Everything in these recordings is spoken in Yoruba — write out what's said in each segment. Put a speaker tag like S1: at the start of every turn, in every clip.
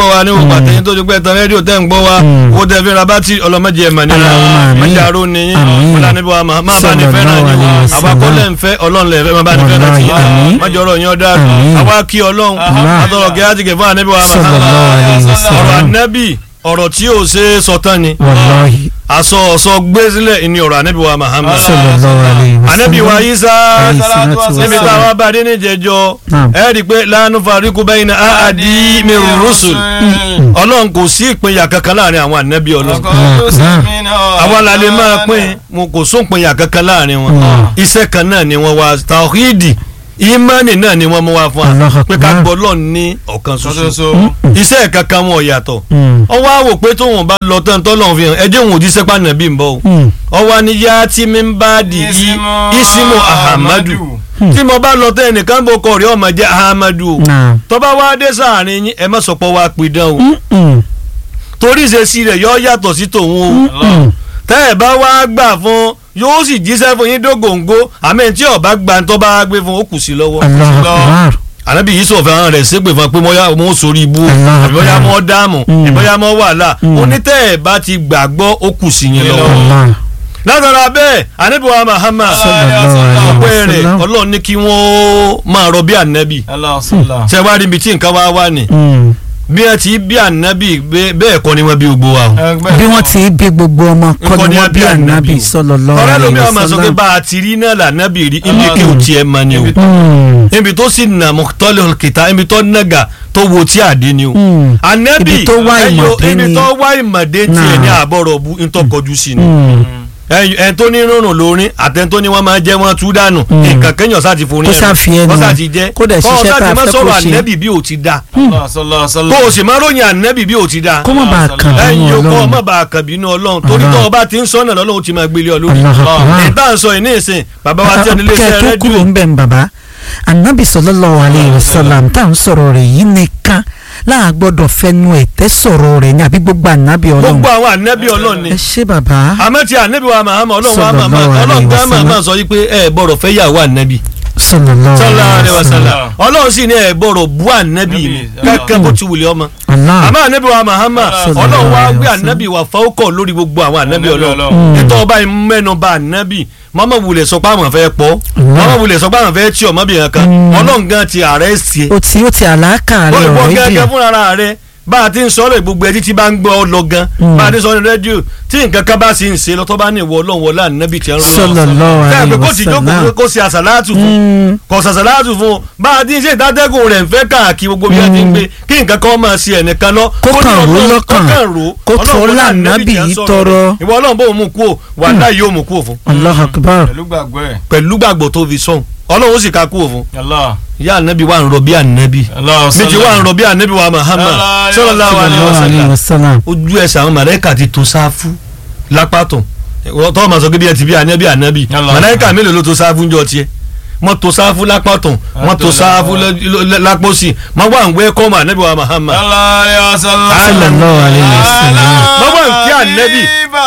S1: gbọ́ wa ní òkú àtẹ̀yìn tó ti pẹ́ tán rédíò tẹ́ ń gbọ́ wa
S2: Mm.
S1: owó tẹ́ fi ra bátì ọlọ́mọdé ẹ̀ mà nira
S2: Allahumma àmín.
S1: mẹ́jàrú ni yín
S2: Àmín.
S1: fúlàní bí wa máa bá ní fẹ́ràn
S2: Sallallahu
S1: yín
S2: alaihi wasallam.
S1: àbákọ́lẹ̀ ń fẹ́ ọlọ́run lẹ̀ fẹ́ máa bá ní fẹ́ràn
S2: Wallahi,
S1: yín
S2: àmín.
S1: májọ̀rọ̀ yín ọ̀dà
S2: Àmín.
S1: àwa kí ọlọ́run
S2: Allah.
S1: àtọ̀rọ̀ kí á ti kẹ̀ fún ànábì wa
S2: sallallahu alaihi
S1: ọ̀rọ̀
S2: wasallam
S1: ànábì ọ̀rọ̀ tí ò ṣe é sọ tán ni
S2: wallahi
S1: aṣọ ọ̀sọ́ gbé sílẹ̀ ní ọ̀rọ̀ ànábì wa Muhammad
S2: sallallahu alaihi wasallam
S1: ànábì wa Isa
S2: Alayhi salatu wa
S1: níbi
S2: salam.
S1: táwa bá dé ní jẹjọ
S2: Naam.
S1: ẹ rí i pé la nufariqu bayna ahadi min rusul ọlọ́run kò sí ìpínyà kankan láàrin àwọn ànábì ọlọ́run àwọn la lè máa pín mo kò sóńpínyà kankan láàrin wọn iṣẹ́ kan náà ni wọ́n wá tawhidi imani náà ni wọ́n mú wá fún wa
S2: Allahu
S1: pé ká
S2: Akbar.
S1: gbọ́ lọ́ọ̀ ní ọ̀kan ṣoṣo
S3: ṣoṣo.
S1: iṣẹ́ kankan wọn ò yàtọ̀
S2: Mm.
S1: ọwọ́ àwò pé tóun bá lọ tán tọ́lọ́run fi hàn ẹjẹ́ òun ò jíṣẹ́ pàánà bí n bọ́ o
S2: Mm.
S1: ọwọ́ ni yá tí mi ń bá di yí isimu ahamadu tí mo bá lọ tán ẹnìkan bó kọ rí ọmọ jẹ́ ahamadu o
S2: Naam.
S1: tọ́ba wá dé sáàrin yín ẹ má sọ pé wá pidán o
S2: Mm-mm.
S1: torí ìṣesí rẹ̀ yọ yàtọ̀ sí tòun o
S2: Mm-mm.
S1: tẹ́ ẹ bá wá gbà fún yóò sì jíṣẹ́ fún yín dógóńgó àmì tí ọba gba tó bá gbé fún ó kù sí lọ́wọ́
S2: Allahu Akbar
S1: ànábì yìí sọ̀fẹ́ àwọn rẹ̀ ṣépè fún un pé mọ́yá mo sórí ibú
S2: Allah
S1: ìbọ́yá
S2: Akbar.
S1: mọ́ dáàmú
S2: Mm.
S1: ìbọ́yá mọ́ wàhálà
S2: Mm.
S1: onítẹ̀ ẹ̀ bá ti gbàgbọ́ ó kù sí yín lọ́wọ́
S2: Allah
S1: látara bẹ́ẹ̀ ànábì wa Muhammad
S2: sallallahu alaihi
S1: ọpẹ́ rẹ̀
S2: wasallam
S1: ọlọ́run ní kí wọ́n máa rọ bí ànábì ṣe wá rí ibi tí nǹkan wá wà ní
S2: Mm.
S1: bí wọ́n ti bí ànábì bẹ́- bẹ́ẹ̀ kọ́ ni wọ́n bí gbogbo wa o.
S2: bí wọ́n ti bí gbogbo ọmọ kọ́
S1: Nǹkan
S2: ni
S1: ni
S2: wọ́n
S1: a bí
S2: bí
S1: ànábì
S2: ànábì
S1: o.
S2: sallallahu
S1: ọ̀rẹ́
S2: alaihi
S1: lómi àwọn máa sọ pé
S2: wasallam.
S1: bá a ti rí náà lànàbì rí ibi kí o tiẹ̀ mọ ni o
S2: Mm.
S1: ibi tó sì nà mọ́tọ́lẹ̀ kìtà ibi tó nàgà tó wo tí àdé ni o.
S2: Mm.
S1: ànábì
S2: Ibi tó wá
S1: ẹyọ
S2: ìmọ̀dé
S1: ibi
S2: ni.
S1: tó wá ìmọ̀dé tiẹ̀
S2: Náà.
S1: ní àbọ̀rọ̀ bu ntọ́kọjú sí ni.
S2: Mm.
S1: ẹyọ ẹni tó ní rúnrún lórin àtẹni tó ní wọn máa jẹ wọn tú dànù
S2: Mm.
S1: nǹkan kéèyàn sá ti forí
S2: Kó sá fi ẹnu
S1: kó sá ti jẹ
S2: kó dẹ̀ ṣiṣẹ́ tá a
S1: má
S2: fẹ́ kó
S1: sọ̀rọ̀
S2: ṣe.
S1: ànábì bí o ti da kó o sì má ròyìn ànábì bí o ti da
S2: kó má bàa kàn
S1: ẹ̀yin
S2: nínú
S1: yòókù
S2: ọlọ́run
S1: ọmọ bá a kàn bínú ọlọ́run torí
S2: Allah.
S1: tó o bá ti ń sọ́nà lọ́lọ́run ti máa gbélé ọ lórí
S2: Allahu Akbar.
S1: ìta ń sọ yìí ní ìsìn bàbá wa tí ẹni lè ṣe
S2: kẹ́ ẹ tó kúrò
S1: rẹ́díò
S2: ń bẹ̀ ń bàbá anabi sallallahu alayhi wa sallam tá à ń sọ̀rọ̀ rẹ̀ yìí nìkan láà gbọ́dọ̀ fẹnu ẹ̀tẹ́ sọ̀rọ̀ rẹ̀ ní àbí gbogbo anabi ọlọ́run
S1: gbogbo àwọn ànábì ọlọ́run ni
S2: ẹ ṣé bàbá
S1: àmọ́ tí ànábì wa Muhammad ọlọ́run wa
S2: Sallallahu
S1: Muhammad
S2: alayhi
S1: ọlọ́run
S2: wa
S1: gan
S2: sallam.
S1: máa sọ yìí pé ẹ gbọ́dọ̀ fẹ́ yàwó ànábì
S2: sallallahu
S1: sallallahu
S2: alayhi
S1: alaihi
S2: wa sallam
S1: wasallam ọlọ́run sì ní ẹ gbọ́dọ̀ bú ànábì mi
S3: Ànábì,
S1: kẹ́kẹ́ bó ti wùlẹ̀ ọmọ
S2: Allah
S1: àmọ́ ànábì wa Muhammad
S3: Sallallahu
S1: ọlọ́run wa
S2: alaihi
S1: gbé
S2: wasallam.
S1: ànábì wa fọ́ọ̀kọ̀ lórí gbogbo àwọn ànábì
S3: Ànábì
S1: ọlọ́run
S3: Ọlọ́run.
S1: nítorí ọba mẹ́nu bà ànábì mọ́mọ́ wulẹ̀ sọ pé àwọn fẹ́ pọ̀
S2: Allah.
S1: mọ́mọ́ wulẹ̀ sọ pé àwọn fẹ́ tí ọmọbìnrin kan
S2: Mm.
S1: ọlọ́run gan ti ààrẹ sí
S2: o ti o ti àlàkà rẹ̀
S1: wọ́n ìwọ
S2: ọ̀rẹ́dì
S1: gẹ́gẹ́ fúnra rẹ̀ bá a ti ń sọ ọ́ lè gbogbo ẹtí tí bá ń gbọ́ ọ lọ gan
S2: Mm.
S1: bá a ti sọ ní rédíò tí nǹkan kan bá sì ń ṣe lọ́tọ́ bá ní ìwọ ọlọ́run wọlé ànábì tí ń rún
S2: sallallahu
S1: bẹ́ẹ̀
S2: alayhi
S1: pé kó
S2: wa
S1: ti jókòó
S2: sallam
S1: kó ṣe àṣàlátù fún
S2: Mm.
S1: kò ṣàṣàlátù fún bá a ti ń ṣe ìdádẹ́gùn rẹ̀ ń fẹ́ káàkiri gbogbo bí a ti ń
S2: Mm.
S1: gbé kí nǹkan kan máa ṣe ẹnìkan lọ
S2: Kó
S1: ní
S2: kàn ró
S1: Ọlọ́run-
S2: lọ́kàn.
S1: kó kàn ró
S2: Kó
S1: Ọlọ́run
S2: tó
S1: wọlé
S2: lá
S1: ànábì
S2: ànábì
S1: tí ń
S2: yìí
S1: sọ̀rọ̀
S2: tọrọ.
S1: rẹ̀. ìwọ ọlọ́run bó mú kú o wàhálà yóò mú kú o fún
S2: Allahu akbar
S3: pẹ̀lú gbàgbọ́ ẹ̀.
S1: pẹ̀lú gbàgbọ́ tó fi sọ̀hún ọlọ́run ó sì ká kú o fún
S3: Allah.
S1: ìyá ànábì wà ń rọ bí ànábì
S3: Allah
S1: méjì wà ń rọ bí ànábì wa Muhammad
S3: Allah,
S1: sallallahu alaihi
S2: sallallahu alayhi
S1: wasallam
S2: wa sallam
S1: ojú ẹsẹ̀ àwọn màláíkà ti tó sáfù lápàtàn tọ́ ma sọ pé bí ẹ ti bí ànábì ànábì
S3: Allah.
S1: màláíkà mélòó ló tó sáfù ńjọ tiẹ̀ wọ́n tó sáfù lápàtàn wọ́n tó sáfù lápòsì wọ́n wà ń wẹ́ kọ́mọ ànábì wa Muhammad
S3: Allah alayhi wa sallam.
S2: sallallahu alayhi wa sallam
S1: Wọ́n wà ń kí ànábì.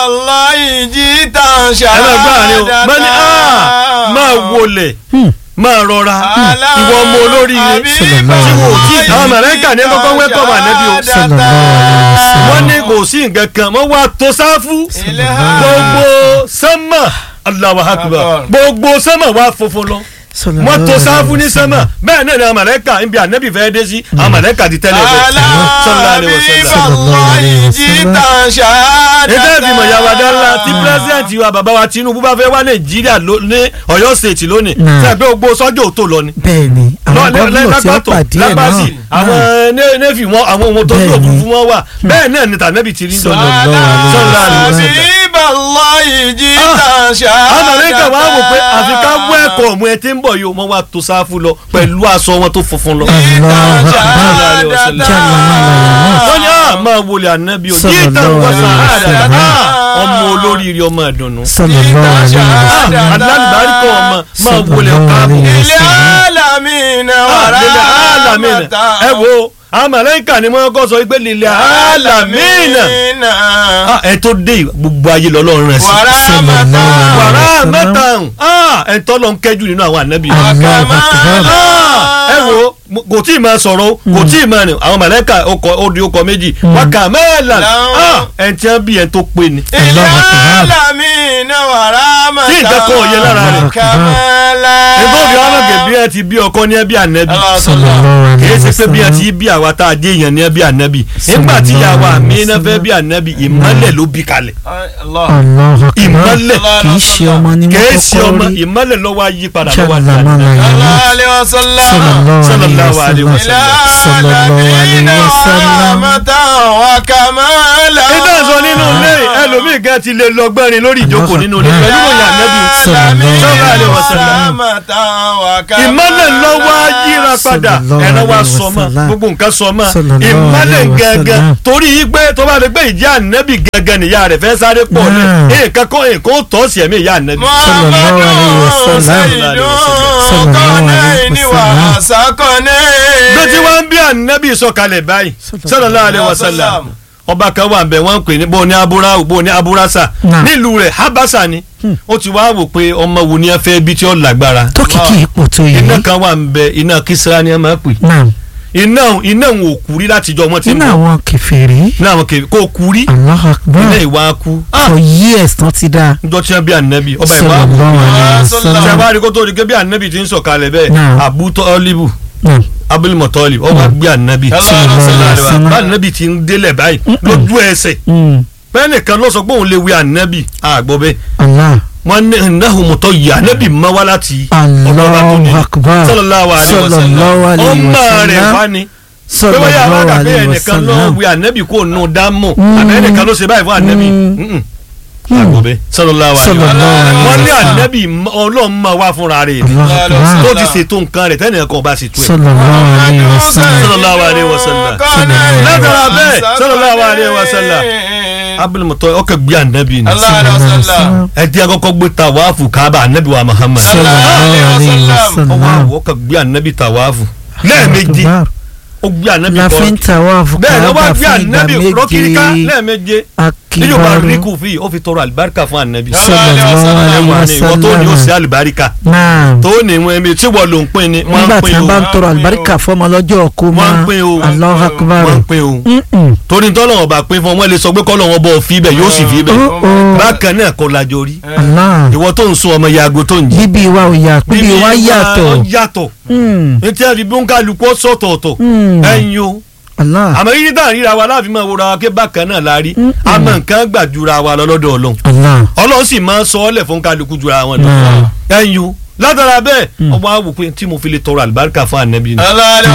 S3: Bàláyì jí tàn
S1: ẹ máa gbọ́ àárín o
S3: ṣáà.
S1: máa ní "Ah, máa wọlé
S2: Hmm.
S1: máa rọra ìwọ ọmọ olóríire tí wò ó tí àwọn màláíkà ní kọ́kọ́ wẹ́ kọ́mọ ànábì o
S2: sallallahu alayhi wa sallam
S1: wọ́n ní kò sí nǹkan kan wọ́n wá tó sáfù gbogbo sánmà Allahu Akbar
S3: Akbar.
S1: gbogbo sánmà wá funfun lọ
S2: Sallallahu
S1: wọ́n tó
S2: alaihi
S1: sáfù ní
S2: wasallam.
S1: sẹ́mà bẹ́ẹ̀ náà ni àwọn màlẹ́kà níbi ànábì fẹ́ dé sí àwọn màlẹ́kà ti tẹ́lẹ̀ bẹ́ẹ̀ sallallahu alaihi wasallam.
S3: Alábíbáláyì jíta ṣáádá.
S1: ètò ìfìmọ̀ ìyàwó adáńlá tí pírẹsidẹ́ǹtì wa bàbá wa Tinubu bá fẹ́ wá Nàìjíríà ló- ní Ọ̀yọ́ state lónìí
S2: Náà.
S1: sẹ́yìn pé gbogbo sọ́jọ́ òtó lọ ni
S2: bẹ́ẹ̀ ni àwọn gómìnà tí ó
S1: lágbàtọ̀
S2: pàdé ẹ̀
S1: lágbàsì
S2: náà
S1: àwọn né- nẹ́fì wọn àwọn ohun tó ń lò
S2: Bẹ́ẹ̀ ni.
S1: fún wọn wà bẹ́ẹ̀ náà ni tànẹ́bì ti rí sọ̀rọ̀
S3: Alábíbáláyì jíta ṣáádá.
S1: àwọn màlẹ́kà wá wò pé àfi ká wọ ẹ̀kọ́ ọ̀mù ẹ ti ń bọ̀ yìí wọ́n wá tó sáfù lọ pẹ̀lú aṣọ wọn tó funfun lọ.
S2: Allahu Akbar.
S3: Jalla
S1: wọ́n ní à máa wọlé ànábì o yìí tàn
S2: Sallallahu
S1: wọ́n sàn
S2: alaihi
S1: áàdà
S2: wasallam.
S1: ọmọ olóríire ọmọ ìdùnnú.
S2: sallallahu alaihi wasallam.
S1: alálùbáríkọ̀ ọmọ máa wọlé
S2: Sallallahu
S1: káàbọ̀.
S2: alaihi
S3: Ilé alamina wàrà
S1: lílẹ̀ alamina ẹ wo àwọn màlẹ́kà ni wọ́n kọ́ sọ wípé lílẹ̀ alamina Ah, ẹ tó dé gbogbo ayé lọ́lọ́run rẹ̀ sí.
S3: Wàrà mata.
S1: wàrà
S2: Sallallahu
S1: mẹ́ta ẹ tọ́ lọ ń kẹ́jú nínú àwọn ànábì.
S2: Allahu Akbar.
S1: Ah, ẹ wo mo- kò tí ì máa sọ̀rọ̀ o, kò tí ì máa rìn àwọn màlẹ́kà ọkọ̀ odi ọkọ̀ méjì wákà mẹ́ẹ̀lá
S3: Láwọn.
S1: ẹ̀ tí wọ́n bí ẹ̀ tó pé ni.
S3: Ilé
S2: Allahu Akbar.
S3: alamina wàrà mata.
S1: Tí nǹkan kan ò yẹ lára rẹ̀.
S3: Kàmẹ́lá.
S1: ètò òbí wọn lọ́gẹ̀ bí ẹ ti bí ọkọ ní ẹ bí ànábì.
S2: sallallahu alaihi
S1: kìí ṣe pé bí ẹ
S2: wasallam.
S1: ti bí àwa tá a dé èèyàn ní ẹ bí ànábì nígbà tí ìyàwó àmì iná fẹ́ bí ànábì ìmọ́lẹ̀ ló bí kalẹ̀
S3: Allah.
S2: Allahu Akbar.
S1: ìmọ́lẹ̀
S2: kì í ṣe ọmọ ní mo
S1: kìí ṣe ọmọ
S2: kọ́kọ́ rí.
S1: ìmọ́lẹ̀ ló wá yí padà lọ́wọ́ àti
S2: Jalla
S1: ànábì.
S2: mala
S3: Sallallahu alaihi wasallam.
S1: Sallallahu alaihi
S2: wasallam.
S1: wasallam.
S2: sallallahu alaihi wasallam.
S1: ìdá sọ nínú ilé ẹlòmíì gan ti lè lọ gbẹ́rin lórí ìjókòó nínú ilé pẹ̀lú ìròyìn ànábì Sallallahu alaihi wasallam. ìmọ́lẹ̀ ló wá yíra padà
S2: Sallallahu
S1: ẹ̀rọ wa
S2: alaihi
S1: sọ mọ́
S2: wasallam.
S1: gbogbo nǹkan sọ mọ́
S2: Sallallahu
S1: ìmọ́lẹ̀
S2: alaihi
S1: gẹ́gẹ́
S2: wasallam.
S1: torí yí pé tó bá lè gbé ìjà ànábì gẹ́gẹ́ nìyá rẹ̀ fẹ́ sáré pọ̀ ní
S2: Náà.
S1: nǹkan kan èkó tọ́ sí ẹ̀mí ìyá ànábì.
S2: Sallallahu alaihi wasallam.
S1: bí tí wọ́n ń bí ànábì sọ̀kalẹ̀ báyìí sallallahu alaihi wasallam ọba kan wà bẹ̀ wọ́n ń pè ní bó ní abúráwù bó ní abúrásà
S2: Náà.
S1: nílùú rẹ̀ habasa ni ó ti wá wò pé ọmọ wo ni ẹ fẹ́ bí tí ó lágbára
S2: tó kìkì ipò tó yìí.
S1: iná kan wà ń bẹ iná kísírà ni ẹ máa pè
S2: náà
S1: iná iná òun ò kú rí látijọ́ wọn ti ń
S2: nínú
S1: bọ̀
S2: àwọn kèfèrí.
S1: iná àwọn kèké kó kú rí
S2: Allahu Akbar.
S1: iná ìwà kú
S2: for years tán ti dá.
S1: njọ́ tí wọ́n bí ànábì ọba ìwà kú
S2: sallallahu alaihi
S1: ṣe
S2: wasallam.
S1: wá rí kó tó di pé bí ànábì ti ń sọ̀kalẹ̀ bẹ́ẹ̀
S2: Náà.
S1: Abu Tọ́líbù
S2: Náà.
S1: Abul Muttalib ọba gbé ànábì
S3: Sallallahu
S2: alaihi wasallam.
S1: bá ànábì ti ń délẹ̀ báyìí lójú ẹsẹ̀
S2: Mm.
S1: bẹ́ẹ̀ nìkan ló sọ pé òun lè wí ànábì àgbọ̀ bẹ́ẹ̀
S2: Allah.
S1: wọ́n ní ìnáhùn mọ̀tọ́ yìí ànábì mọ́ wá láti ọ̀dọ̀ ọba tó ní
S2: Allahu Akbar.
S1: sallallahu alaihi wasallam
S2: Sallallahu alaihi
S1: ọmọ rẹ̀
S2: wasallam.
S1: wá ni pé wọ́n yà wá
S2: sallallahu
S1: dàbí
S2: alaihi
S1: ẹnìkan ló
S2: wasallam.
S1: wí ànábì kó nù dámọ̀
S2: Mm.
S1: àbẹ́ ẹnìkan ló ṣe báyìí fún ànábì
S2: Mm.
S1: Mm-mm. àgbọ̀ bẹ́ẹ̀ sallallahu alaihi
S2: Sallallahu
S1: wasallam
S2: alaihi
S1: wọ́n ní
S2: wasallam.
S1: ànábì ọlọ́run máa wá fúnra rẹ̀ ni
S2: Allahu Akbar.
S1: tó ti ṣètò nǹkan rẹ̀ tẹ́nìyàn kan bá sì tú ẹ̀.
S2: sallallahu alaihi wasallam.
S1: Sallallahu alaihi wasallam. Látara bẹ́ẹ̀, sallallahu alaihi wasallam. Abul Muttalib ọkọ̀ gbé ànábì ni
S3: Allah alaihi wasallam.
S1: ẹ díẹ̀ kọ́kọ́ gbé tàwáàfù kábà ànábì wa Muhammad
S2: sallallahu alaihi
S1: ọwọ́
S2: wasallam.
S1: àwọ̀ ọkọ̀ gbé ànábì tàwáàfù lẹ́ẹ̀mejì
S2: Akbar.
S1: ó gbé ànábì
S2: la
S1: kọ́
S2: fi ń tàwáàfù
S1: bẹ́ẹ̀ ni ó wá
S2: Káàbà
S1: gbé
S2: fún ìgbà
S1: ànábì rọ́kìríkà
S2: méje
S1: lẹ́ẹ̀méje nínú bá
S2: akibaru
S1: rí kù fi ó fi tọrọ àlùbáríkà fún ànábì
S2: sallallahu alaihi
S1: Wà ní ìwọ tó ní ó sí
S2: wasallam.
S1: àlùbáríkà
S2: náà
S1: tó ní ìwọ̀n ẹ̀mí tí wọ́n ló ń pín ni wọ́n
S2: nígbà
S1: ń
S2: tí
S1: pín
S2: wọ́n
S1: o
S2: bá ń tọrọ àlùbáríkà fọmọ lọ́jọ́ ọkọ
S1: wọ́n ń
S2: máa
S1: pín o
S2: Allahu Akbar.
S1: wọ́n ń pín o
S2: Mm-mm.
S1: torí tọ́lọ́wọ́n bá pín fún wọn lè sọ pé kọ́lọ́wọ́n bọ̀ fi bẹ̀ yóò sì fi bẹ̀
S2: Oh, oh.
S1: bákan náà kọ́ lajọ rí
S2: Allah
S1: ìwọ tó ń sun ọmọ yaago tó ń jí
S2: bíbí wa ò yà bíbí wa yàtọ̀
S1: yàtọ̀
S2: Mm.
S1: etí àfi bí ó ń kálukú sọ̀tọ̀ọ̀tọ̀
S2: Mm.
S1: ẹ̀yin o
S2: Allah
S1: àmọ́ yíyí tá à ń ríra wa láàfin máa wòra wa ké bákan náà la rí àmọ́ nǹkan gbàdúrà wa lọ lọ́dọ̀ ọlọ́run
S2: Allah
S1: ọlọ́run sì máa ń sọ ọ́lẹ̀ fún kálukú jura wọn lọ
S2: Náà.
S1: ẹ̀yin o látara bẹ́ẹ̀ ọmọ àwò pé tí mo fi lè tọrọ àlùbáríkà fún ànábì ni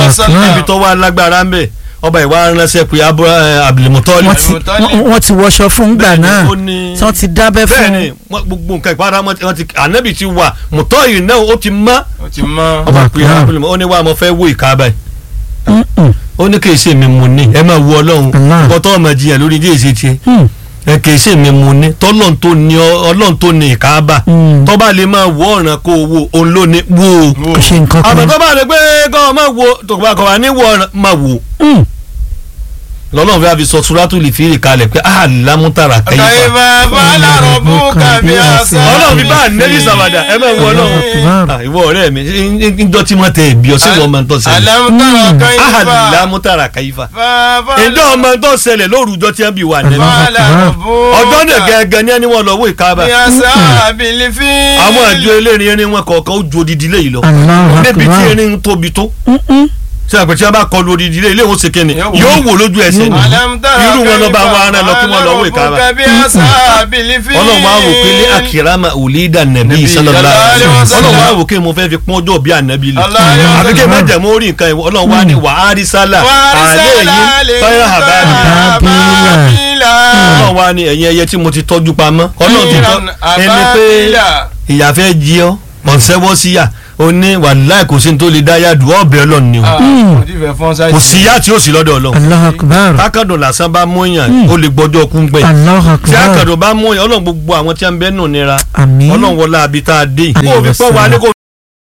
S1: ibi tó wà lágbára ń bẹ̀ ọba ìwà ránṣẹ́ pé abdulmutali
S2: wọ́n ti wọ́n- wọ́n ti wọṣọ fún gbà náà
S1: ó ní
S2: tí wọ́n ti dábẹ́ fún
S1: bẹ́ẹ̀ni wọ́n- gbogbo nǹkan ìpara wọn ti ànábì ti wà mùtọ́ yìí náà ó ti mọ́ ọba pé
S2: Akbar.
S1: abdulmutali ó ní wà á mọ fẹ́ wó ìka báyìí
S2: Mm-mm.
S1: ó ní kì í ṣe mi mu ní ẹ máa wo ọlọ́run
S2: Allah.
S1: ọkọ tó ọmọ jiyàn lórí díẹ̀ ṣe tiẹ̀
S2: Mm.
S1: ẹ kì í ṣe mi mu ní tọ́lọ́n tó ní ọ- ọlọ́run tó ní ìkaábà
S2: Mm.
S1: tọ́ba lè máa wo ọ̀ràn kó o wo òun ló ní wo o
S2: kò ṣe nǹkan
S1: àmọ́
S2: kan
S1: tọ́ba lè gbé kọ́ ọ máa wo tòkùbà kọ́ wa ní wo ọ̀ràn máa wo
S2: Mm.
S1: lọ́lọ́run fẹ́ fi sọ suratul fil kalẹ̀ pé alámútàrà kẹ́yìfà
S3: kàyífà fàlà rọ̀bùkà bí àṣà.
S1: ọlọ́run fi bá ànẹ́bí sàwádà ẹ bẹ́ẹ̀ wọ ọlọ́run
S2: Akbar.
S1: Ah, ìwọ ọ̀rẹ́ mi ńjọ́ tí wọ́n tẹ ẹ̀bí ọ̀sẹ̀ wọn máa ń tọ́ ṣẹlẹ̀
S3: alámútàrà kàyífà.
S1: alámútàrà kẹ́yìfà
S3: fàlà
S1: ǹjọ́ ọmọ tó ṣẹlẹ̀ lórúkọ tí wọ́n bí wà nẹ́bí
S3: fàlà rọ̀bùkà.
S1: ọjọ́ náà gẹ́gẹ́ ní ẹni wọn lọ wó ìkaaba
S3: bí àṣà àbílífì.
S1: àwọn àjọ elérin erin wọn kọ̀ọ̀kan ó ju odidi léyìí lọ
S2: Allahu
S1: níbi tí
S2: Akbar.
S1: erin ń tóbi tó
S2: Mm-mm.
S1: ṣé àpè tí wọ́n bá kọlu odidi léyìí léwọ́n ṣe kéne
S3: Yóò wò.
S1: yóò wò lójú ẹsẹ̀ ni
S3: alámútàrà
S1: irú wọn lọ bá wọn ará lọ kí wọ́n lọ wó ìkaaba
S3: fàlà rọ̀bùkà bí àṣà àbílífì.
S1: ọlọ́run wá wò pé ní akirama òlídà nàbí
S3: Nàbí
S1: sallallahu
S3: sallallahu
S1: alaihi
S3: alaihi
S1: wasallam
S3: wasallam.
S1: ọlọ́run wá wò pé mo fẹ́ fi pọ́n ọjọ́ bí ànábì lè
S3: Allahu alaihi
S1: àbí kí ẹ má
S3: wasallam.
S1: jẹ̀mú orí nǹkan ìwọ ọlọ́run wá ní wàhálì sálà
S3: wàrísàlà
S1: àlẹ́ yìí tọ́yà àbáàbí
S3: àbábílà.
S1: ọlọ́run wá ní ẹ̀yin ẹyẹ tí mo ti tọ́jú pamọ́ ọlọ́run ti tọ́ ẹni pé ìyá fẹ́ jí ọ ọ̀sẹ́wọ́ síyà ó ní wàláì kò sí ní tó lè dá yàdù ọ̀bẹ ọlọ́run ni o kò sí yá tí ó sì lọ́dọ̀ ọlọ́run
S2: Allahu Akbar.
S1: kákàdùn lásán bá mú yàn ó lè gbọ́jọ́ kún pẹ́
S2: Allahu
S1: tí
S2: Akbar.
S1: àkàdùn bá mú yàn ọlọ́run gbogbo àwọn tí a ń bẹ́ nù nira
S2: Àmín.
S1: ọlọ́run wọlé abi tá a dé yìí.
S2: Àmín.
S1: kó o fi pọ́ wa ní kó o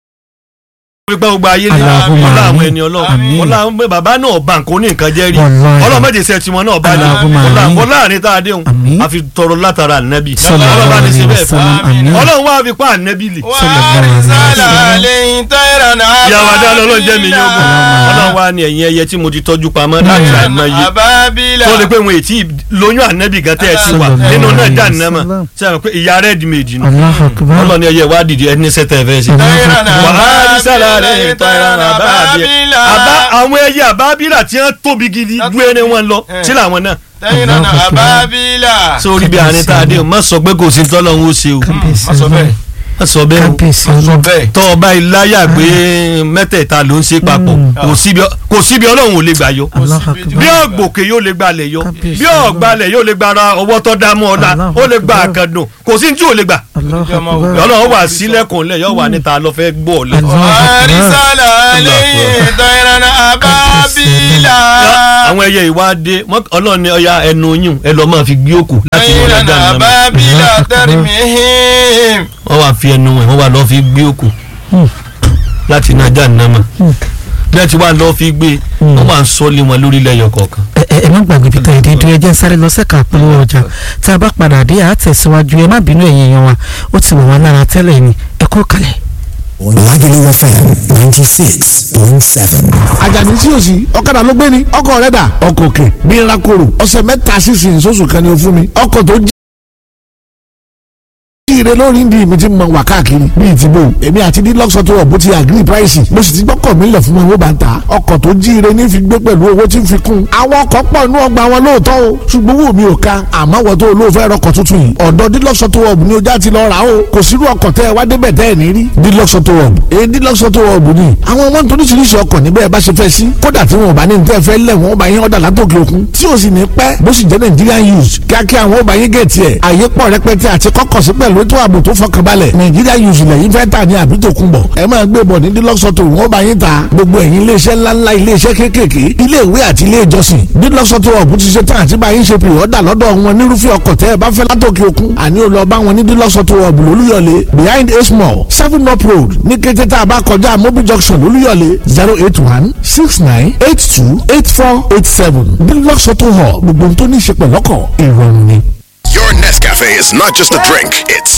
S1: fi pẹ́ gbogbo ayé ní
S2: Allahumma
S1: ọlá àwọn
S2: àmín.
S1: ẹni ọlọ́run
S2: Àmín.
S1: ọlá àwọn bàbá náà bá nǹkan ní nǹkan jẹ́ rí
S2: Wallahi.
S1: ọlọ́run méje sẹ́ tiwọn náà bá ní
S2: Allahumma
S1: ọlá
S2: àmín.
S1: ọlá àárín tá a dé hùn
S2: Àmín.
S1: a fi tọrọ látara ànábì
S2: Sallallahu
S1: ọlọ́run bá ní
S2: alaihi
S1: ṣe bẹ́ẹ̀ fún
S2: wasallam. Àmín.
S1: ọlọ́run wá fi pa ànábì lè
S3: wàrísàlà àlẹ́yìn tọ́yìrà náà.
S1: ìyàwó adá lọ́lọ́ jẹ́ mi yóò gùn ọlọ́run wá ní ẹ̀yìn ẹyẹ tí mo ti tọ́jú pamọ́ láti àìmọye
S3: àbábílà.
S1: tó lè pé wọn ètí lóyún ànábì gan tẹ́ ẹ ti wà
S2: Sallallahu
S1: nínú náà
S2: alaihi
S1: dá nàmà
S2: wasallam.
S1: sẹ́yìn pé ìyá rẹ̀ di méjì nù
S2: Allahu Akbar.
S1: ọlọ́run ní ẹyẹ wá dìde ẹni sẹ́tẹ̀ fẹ́ sí.
S3: tọ́yìrà náà
S1: wàhálì sálà rẹ̀
S3: àbábílà.
S1: tọ́ra àbábílà. àbá àwọn ẹyẹ àbábílà tí wọ́n tóbi gidi ju ẹni wọn lọ
S3: Eh.
S1: sí làwọn náà.
S3: tọ́yìrà náà àbábílà.
S1: sórí bí àárín tá a dé o má sọ pé kò sí tọ́lọ́hún ó ṣe o
S2: Kábíyèsí
S3: má sọ bẹ́ẹ̀.
S1: má sọ bẹ́ẹ̀ o
S2: Kábíyèsí
S3: má sọ
S2: Ọlọ́run.
S3: bẹ́ẹ̀.
S1: tọ́ ọba ìláyà gbé mẹ́tẹ̀ẹ̀ta ló ń ṣe papọ̀
S2: Mm.
S1: kò síbi kò síbi ọlọ́run ò lè gbà yọ
S2: Allahu
S3: síbi
S2: Akbar.
S1: bí ọ̀gbòkè yóò lè gbalẹ̀ yọ
S2: Kábíyèsí
S1: bí ọ̀gbalẹ̀ yóò lè gbara ọwọ́ tó dá mọ́ ọ̀la
S2: Allahu
S1: ó lè gba
S2: Akbar.
S1: àkàndùn kò sí ní tí ò lè gbà
S2: Allahu
S3: Ọmọ
S2: Akbar.
S1: ọlọ́run wà sílẹ̀kùn lẹ̀ yọ wà níta lọ fẹ́ gbọ́ ọ̀lẹ́
S2: Allahu Akbar.
S3: wàrísàlà àlẹ́yìn tọ́yìrà náà àbábílà.
S1: àwọn ẹyẹ ìwádìí ọlọ́run ní ọya ẹnu yún ẹ lọ́ọ́ máa fi gbé òkú láti wọ́n
S3: tọ́yìrà
S1: lọ́jà
S3: náà
S1: nàmọ́
S3: àbábílà tẹ́rìmìhìm.
S1: wọ́n wá fi ẹnu ẹ̀ wọ́n wá lọ́ọ́ fi gbé òkú
S2: Hmm.
S1: láti nàjà nàmọ́
S2: Hmm.
S1: bí wọ́n ti wá lọ́ọ́ fi gbé wọ́n wá ń sọ́lé wọn lórí lẹ́yọ kọ̀ọ̀kan.
S2: ẹ ẹ ẹ má gbàgbé peter ìdídú ẹ jẹ́ ń sáré lọ sẹ́ka àpolówó ọjà tá a bá padà dé àtẹ̀síwájú ẹ má bínú ẹ̀yin èèyàn wa ó ti wọ̀ wá lára tẹ́lẹ̀ ni ẹ kó kalẹ̀.
S4: Lagelu FM ninety six point seven.
S5: àjàní tí o sì ọ̀kadà ló gbé ni ọkọ̀ rẹ̀ dà ọkọ̀ òkè bí n ra koro ọ̀sẹ̀ mẹ́ta sísìn sóṣù kan ni o fún mi ọkọ̀ tó jí ire lórí ndí mi ti mọ wà káàkiri bíi ti bò èmi àti dílọ́sọ̀ tó wọ̀ bó ti agree price mo sì ti gbọ́kọ̀ mi lẹ̀ fún wọn wó bá ń ta ọkọ̀ tó jí ire ní fi gbé pẹ̀lú owó tí ń fi kún àwọn ọkọ̀ pọ̀ nú ọgbà wọn lóòótọ́ o ṣùgbọ́n owó mi ò ka àmọ́ wọ́n tó olóòfẹ́ rọkọ̀ tuntun yìí ọ̀dọ̀ dílọ́sọ̀ tó wọ̀ ní ojà ti lọ rà o kò sírú ọkọ̀ tẹ́ ẹ wá débẹ̀ tẹ́ ẹ ní rí dílọ́sọ̀ tó wọ̀ èyí dílọ́sọ̀ tó wọ̀ ni àwọn ọmọ nítorí oríṣiríṣi ọkọ̀ níbẹ̀ bá ṣe fẹ́ sí kódà tí wọn ò bá ní tẹ́ fẹ́ lẹ̀ wọ́n bá yín ọ̀dà látòkè òkun tí ò sì ní pẹ́ bó sì jẹ́ Nigerian use kíákíá àwọn ò bá yín gẹ̀ẹ́tì ẹ̀ àyè pọ̀ rẹpẹtẹ àti kọ́kọ̀ sí pẹ̀lú ètò ààbò tó fọkànbalẹ̀ Nigerian use lẹ́yìn fẹ́ tà ní àbí tó kún bọ̀ ẹ máa gbé bọ̀ ní dílọ́sọ̀tò wọ́n bá yín ta gbogbo ẹ̀yin iléeṣẹ́ ńláńlá iléeṣẹ́ kéékèèké ilé ìwé àti ilé ìjọsìn dílọ́sọ̀tò ọ̀bù ti ṣe tán àti bá yín ṣe pè ọ́dà lọ́dọ̀ wọn nírúfẹ́ ọkọ̀ tẹ́ ẹ bá fẹ́ látòkè òkun àní ò lọ bá wọn ní dílọ́sọ̀tò ọ̀bù lólúyọ̀lé behind a small seven up road ní kété tá a bá kọjá mobi junction lólúyọ̀lé zero eight one six nine eight two eight four eight seven dílọ́sọ̀tò hall gbogbo ohun tó ní í ṣe pẹ̀lọ́kọ̀ ìrọ̀rùn ni.
S6: Your Nescafe is not just a drink, it's